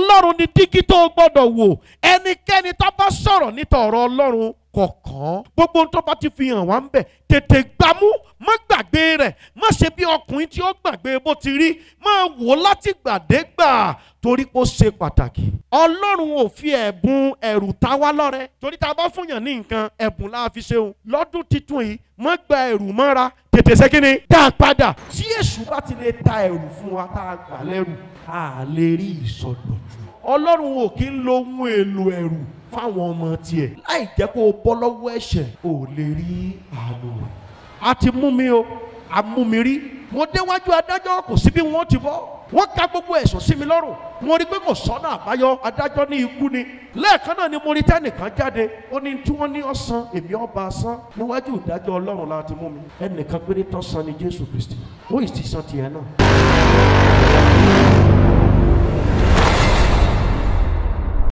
ọlọ́run ni dígí tó o gbọ́dọ̀ wò ẹnikẹ́ni tó bá sọ̀rọ̀ níta ọ̀rọ̀ ọlọ́run kọ̀ọ̀kan gbogbo ohun tó bá ti fi hàn wá ń bẹ̀ tètè gbámú má gbàgbé rẹ̀ má ṣe bí ọkùnrin tí ó gbàgbé bó ti rí má wò láti gbàdégbà torí pé ó ṣe pàtàkì. ọlọ́run ò fi ẹ̀bùn ẹ̀rù ta wá lọ́rẹ torí tá a bá fúnyàn ní nǹkan ẹ̀bùn la fi ṣeun lọ́dún titun yìí má gba ẹ̀rù mọ́ra tètè ṣe kí ni dá a padà. tí èṣù bá ti lè ta ẹ̀rù fún wa tá a gbà lẹ́rù a lè rí ìsọdọ̀tun. ọlọ́run ò kí ń lo ohun èlò ẹ̀rù fáwọn ọmọ tiẹ̀ láì jẹ́ kó o bọ́ lọ́wọ́ ẹ̀ṣẹ̀ ò lè rí àánú rẹ̀. a ti mú mi o a mú mi rí mo déwájú adájọ́ kò sí bí wọ́n ti bọ́ wọ́n ka gbogbo ẹ̀sùn sí mi lọ́rùn mo rí pé kò sọ́nà àbáyọ adájọ́ ní ikú ni lẹ́ẹ̀kan náà ni mo rí tẹ́nìkan jáde ó ní tí wọ́n ní ọ̀sán èmi ọba san níwájú ìdájọ́ ọlọ́run láti mú mi ẹnìkan péré tán san ni jésù kristi ó ì ti san tiẹ̀ náà.